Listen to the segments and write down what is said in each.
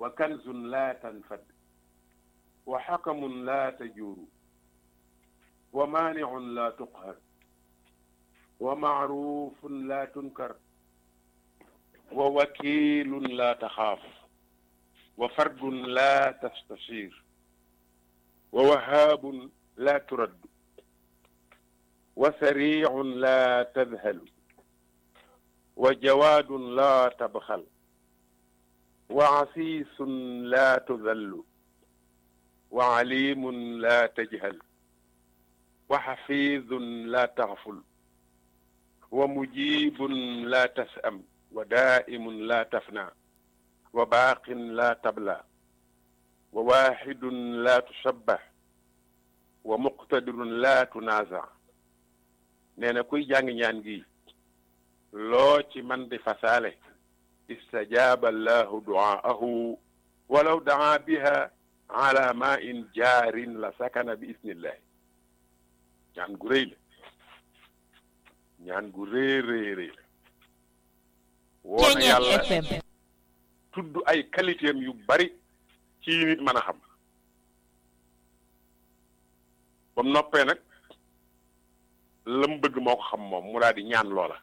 wa kanzun laa tanfad wa xakamun laa tajuuru wa maanicun laa tuqhar wa macruufun laa tunkar wa wakiilun laa taxaaf wa fardun laa tastashir wa wahaabun laa turaddu wa sariicun laa tadhalu wa jawaadun laa tabxal wa asiisun laa tudallu wa aliimun laa tajhal wa xafiidun laa taxful wa mujiibun laa tasam wa daa'imun laa tafnaa wa baaqin laa tabla wa waaxidun laa tusabbax wa muqtadirun laa tunaaza nee na kuy jàng ñaan gi loo ci man di fasaale istajaaba allahu duaahu walaw daa biha ala ma in jaarin la sakana bi isnillahi ñaan gu rëy la ñaan gu rëy rëy rëy la woona yàlla tudd ay qualité am yu bari ci nit mën a xam ba mu noppee nag la mu bëgg moo ko xam moom mu daal di ñaan loola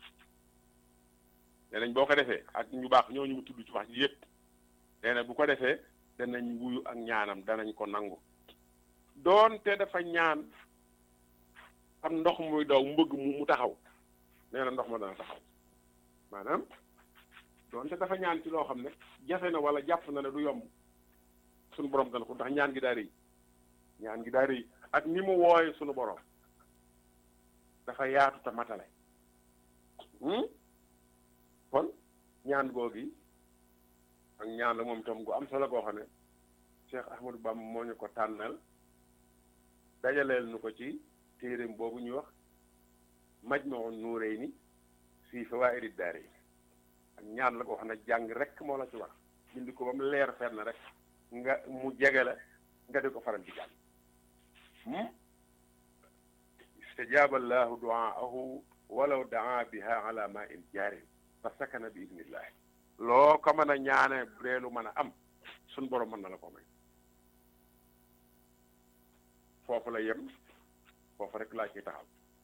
nee nañ boo ko defee ak ñu baax ñooñu mu tudd ci wax ji yëpp nee na bu ko defee danañ wuyu ak ñaanam danañ ko nangu doonte dafa ñaan am ndox muy daw mu bëgg mu taxaw nee na ndox ma dana taxaw maanaam doonte dafa ñaan ci loo xam ne jafe na wala jàpp na ne du yomb suñu borom dana ko ndax ñaan gi daa rëy ñaan gi daa rëy ak ni mu wooye suñu borom dafa yaatu te matale kon ñaan googi ak ñaan la moom itam gu am solo goo xam ne Cheikh Ahmadou Bamba moo ñu ko tànnal dajaleel nu ko ci téeréem boobu ñuy wax Majmahun Nurayni fii fawaa'idi daarayni ak ñaan la goo xam ne jàng rek moo la ci wax bind ko ba mu leer fenn rek nga mu jege la nga di ko faral di jàng istajaaba allahu duaahu walaw daa biha ala ma in jaarin fa sakana bi idnillahi loo ko mën a ñaane bu dee lu mën a am suñ borom mën na la ko may foofu la yem foofu rek laa ciy taxaw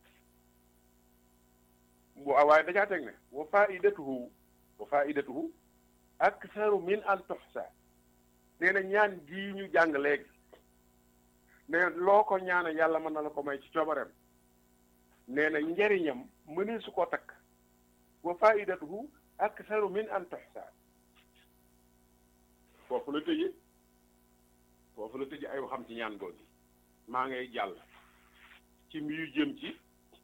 bu waaye dajaa teg ne wa faidatuhu wa faidatuhu aktharu min an tuxsa nee na ñaan gii ñu jàng léegi ne loo ko ñaane yàlla mën na la ko may ci coobareem nee na njariñam mënee su ko takk wa faidatuhu aktharu min an tuxsa foofu la tëje foofu la tëje ay waxam ci ñaan googu maa ngay jàll ci mbiyu jëm ci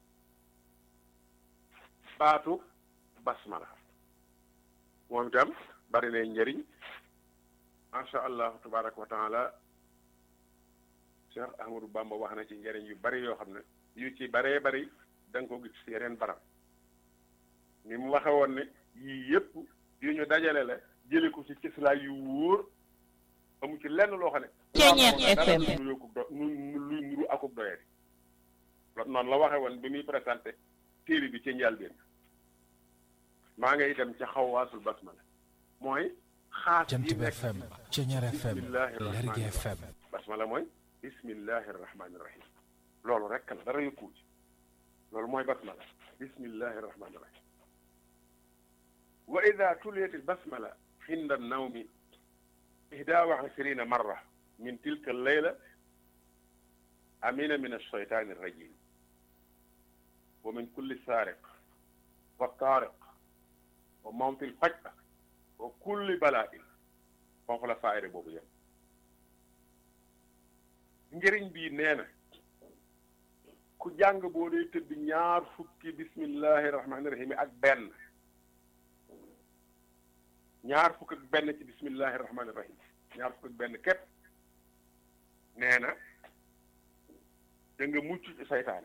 baatu basmala moom itam bari na njëriñ macha allah tabaraka wa taala Cheikh Ahmadou Bamba wax na ci njëriñ yu bari yoo xam ne yu ci baree bari da nga ko gis ci yeneen barab ni mu waxe woon ne yii yëpp yu ñu dajale la jële ko ci cëslaay yu wóor amu ci lenn loo xam ne Ceeñeet FM luy nuru akub doyee noonu la waxe woon bi muy présenté téere bi ci njëlbéen maa ngay dem ca xawaasul basmala mooy xaas Jant yi bi nekk FM Ceeñeer FM bismillahi Lergui rahmani FM basmala mooy bismillahi rahmani rahim loolu rekk la dara yëkkuwu ci loolu mooy basmala bismillahi rahmani rahim wa ida tuliyat al basmala inda nawmi ihda wa ishrina marra min tilka alleyla amina min alsheytani arrajim wa min kulli saariq wa taariq wa mawti lfaj'a wa kulli bala'in foofu la faayre boobu yem njëriñ bii nee na ku jàng boo dee tëdd ñaar fukki bismillahi rahmaani rahim ak benn ñaar fukk ak benn ci bismillahi rahmaani rahim ñaar fukk ak benn képp nee na da nga mucc ci seytaane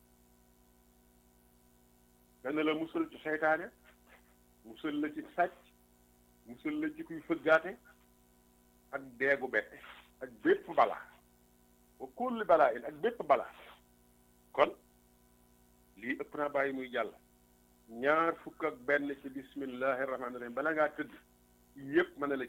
dana la musal ci seytaane musal la ci sàcc musal la ci kuy fëggaate ak deegu bette ak bépp balaa wa kulli balaa in ak bépp balaa kon lii ëpp naa bàyyi muy jàll ñaar fukk ak benn ci bismillahi rahmaani rahim bala ngaa tëdd yépp mën na la